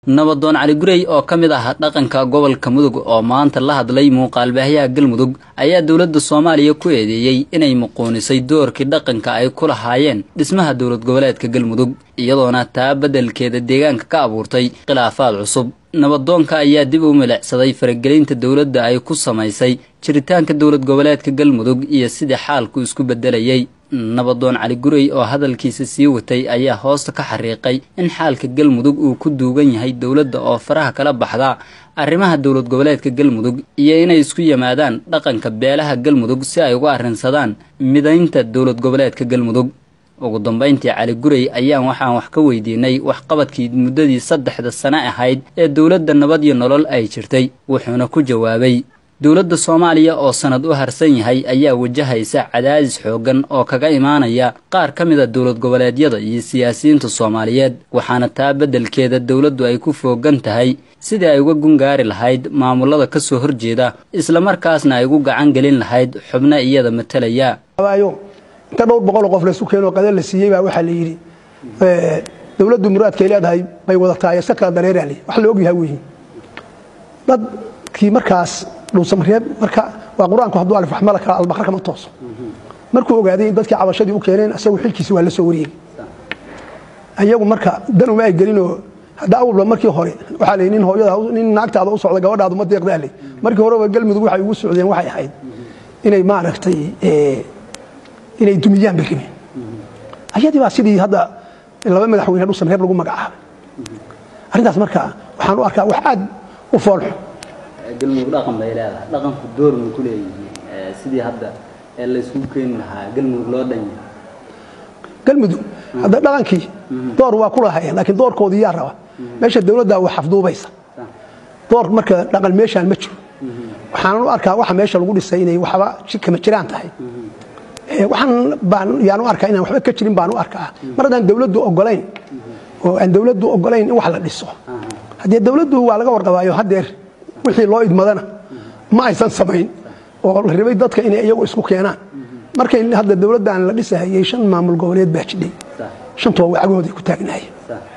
nabadoon cali gurey oo ka mid ah dhaqanka gobolka mudug oo maanta la hadlay muuqaalbaahyaha galmudug ayaa dowladda soomaaliya ku eedeeyey inay muquunisay doorkii dhaqanka ay ku lahaayeen dhismaha dowlad goboleedka galmudug iyadoona taa beddelkeeda deegaanka ka abuurtay khilaafaad cusub nabadoonka ayaa dib u milicsaday faragelinta dowladda ay ku samaysay jiritaanka dowlad goboleedka galmudug iyo sidii xaalku isku beddelayay nabadoon cali gurey oo hadalkiisa sii watay ayaa hoosta ka xariiqay in xaalka galmudug uu ku duugan yahay dowladda oo faraha kala baxda arrimaha dowlad goboleedka galmudug iyo inay isku yimaadaan dhaqanka beelaha galmudug si ay uga arrinsadaan midaynta dowlad goboleedka galmudug ugu dambayntii cali gurey ayaan waxaan wax ka weydiinay waxqabadkii muddadii saddexda sane ahayd ee dowladda nabad iyo nolol ay jirtay wuxuuna ku jawaabay dowladda soomaaliya oo sanad u harsan yahay ayaa wajahaysa cadaadis xooggan oo kaga imaanaya qaar ka mid a dowlad goboleedyada iyo siyaasiyiinta soomaaliyeed waxaana taa beddelkeeda dowladdu ay ku foogan tahay sidii ay uga gungaari lahayd maamulada ka soo horjeeda islamarkaasna ay ugu gacan gelin lahayd xubno iyada matalaya inta dhowr boqoloo qof laysu keenoo qadar la siiyey baa waxaa la yidhi dowladdu muraadkay leedahay bay wadataa iska kala dareeraale wax la ogyahay weyi dadkii markaas dhuusamareeb marka waa qur-aanku hadduu alif waxmala kala albaqra kama tooso markuu ogaaday in dadkii cabashadii u keeneen isagu xilkiisi waa la soo wareegay ayagu marka dan uma ay gelinoo hadda awalba markii hore waxaa la yidhi nin hooyada nin naagtaada u socda gabadhaadu ma deeqdaa leh markii horeba galmudug waxay ugu socdeen waxay ahayd inay maaragtay inay dumiyaan bay rabeen ayadii baa sidii hadda laba madaxweyne dhuusamareeb lagu magacaabay arrintaas marka waxaan u arkaa wax aad u foolxun galmudug dhaqan bay leedahay dhaqanku door ma ku leeyihiin sidii hadda layskugu keeni lahaa galmudug loo dhanya galmudug hadda dhaqankii door waa ku lahayeen laakiin doorkoodii yaa raba meesha dowladdaa wax afduubaysa door marka dhaqan meeshaan ma jiro waxaanan u arkaa waxa meesha lagu dhisay inay waxba kama jiraan tahay waxaan baan yaan u arkaa inaan waxba ka jirin baan u arkaa mar haddaan dowladdu ogolayn oo aan dowladdu ogolayn in wax la dhiso haddee dowladdu waa laga warqabaayo haddeer wixii loo idmadana ma aysan samayn oo la rabay dadka inay iyagu isku keenaan markay hadda dowladdan la dhisahayey shan maamul goboleed baa jidhay shantooba cagahooday ku taagnaayeen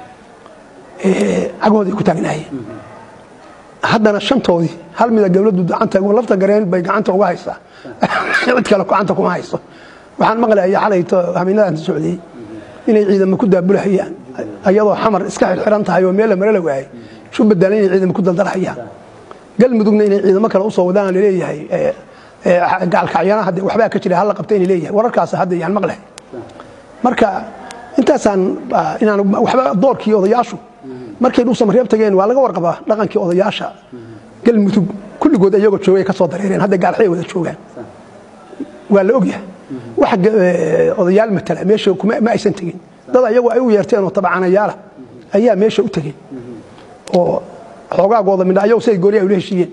cagahooday ku taagnaayeen haddana shantoodii hal mida dowladdu gacanta lafta gareen bay gacanta uga haysaa cid kale gacanta kuma hayso waxaan maqlaya xalayto habeennadaan socdiyey inay ciidamo ku daabulahayaan ayadoo xamar iska xirxiran tahay oo meel la mare la waayay isu bedelan inay ciidamo ku daldalhayaan galmudugna inay ciidamo kale usoo wadaan laleeyahay gaalkacyana hadde waxbaa ka jira halla qabta inay leeyahay wararkaas hadda yaan maqlahay marka intaasaan inaan waxba doorkii odayaashu markay dhuusamareeb tageen waa laga warqabaa dhaqankii odayaasha galmudug kulligood iyagoo joogay ka soo dareereen hadda gaalxay wada joogaan waa la ogyahay wax odayaal matala meesha ma aysan tegin dad ayagu ay u yeerteen oo tabcanayaala ayaa meesha u tegeen oo xoogaagooda midha ayagu siday gooni ay ula heshiiyeen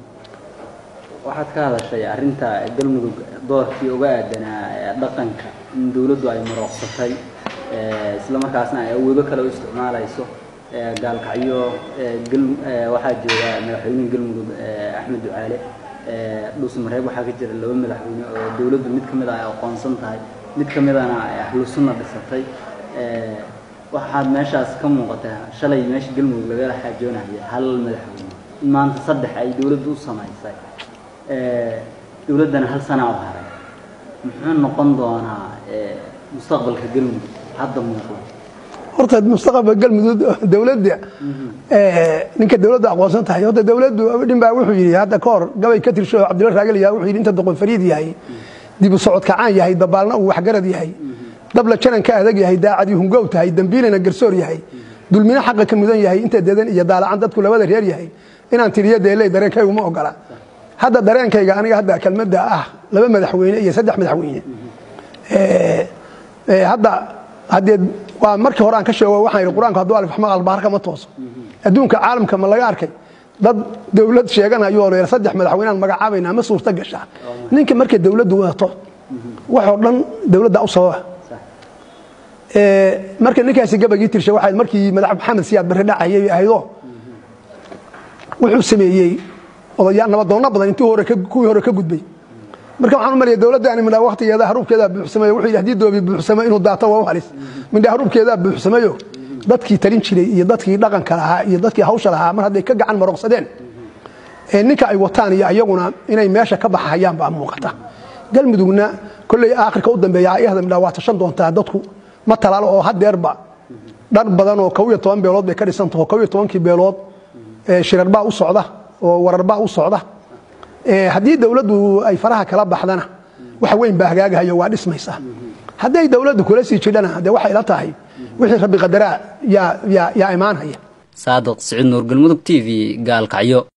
waxaad ka hadashay arrinta galmudug doorkii uga aadanaa dhaqanka in dowladdu ay marooqsatay islamarkaasna ay awoodo kale u isticmaalayso gaalkacyo waxaa jooga madaxweynaha galmudug axmed ducaale dhuusmareeb waxaa ka jira laba madaxweyne oo dowladdu mid ka mid a ay aqoonsan tahay mid ka midana ay ahlu sunna dhisatay waxaad meeshaas ka muuqataa shalay meesha galmudug lagala xaajoonaya hal madaxweyne in maanta saddex ay dowladdu u samaysay dowladdana hal sana u haray muxuu noqon doonaa mustaqbalka galmudug hadda muuqda horta mustaqbalka galmudug dowladda ninka dowladda aqoonsan tahay horta dowladdu dhin baa wuxuu yidhi hadda ka hor gabay ka tirsho cabdilla raagel yaha wuxuu yidhi inta doqon fariid yahay dibu socod kacaan yahay dabaalna uu waxgarad yahay dabla janan ka adag yahay daacadii hungow tahay dembiilana garsoor yahay dulmina xaqa ka mudan yahay inta dedan iyo daalacan dadku labada reer yahay inaan tiriyo deeley dareenkaygu ma ogola hadda dareenkayga aniga hadda kelmadda ah laba madaxweyne iyo saddex madaxweyne hadda haddee waa markii hore aan ka sheego waxaan yidhi qur-aanku hadduu alif axmaq albaarka ma tooso adduunka caalamka ma laga arkay dad dowlad sheeganayoo leer saddex madaxweyneaan magacaabayna ma suurta gashaa ninka markay dowladdu wadato waxoo dhan dowladda u sababa marka ninkaasi gabagii tirsha waxay markii madax maxamed siyaad barre dhacayay ahaydoo wuxuu sameeyey odayaal nabadoonna badan intii hore kuwii hore ka gudbay marka waxaan u malaya dowladdaani midhaa waktigeeda haruubkeedaa buuxsamayo wuxuu yidhi haddii doobi buuxsamo inuu daato waa u halis midhaa haruubkeedaa buuxsamayo dadkii talin jiray iyo dadkii dhaqanka lahaa iyo dadkii hawsha lahaa mar hadday ka gacan maroqsadeen ninka ay wataan iyo ayaguna inay meesha ka baxahayaan baa muuqata galmudugna kolley aakhirka u dambeeya ayahda waa tashan doontaa dadku ma talaalo oo hadeerba dhar badan oo kow iyo toban beelood bay ka dhisantaho kow iyo tobankii beelood shirarbaa u socda oo wararbaa u socda haddii dowladdu ay faraha kala baxdana wax weyn baa hagaagahayo waa dhismaysaa hadday dowladdu kula sii jidhana dee waxay la tahay wixii rabbi qadaraa yaa imaanhaya saadiq siciid nuur galmudug t v gaalkacyo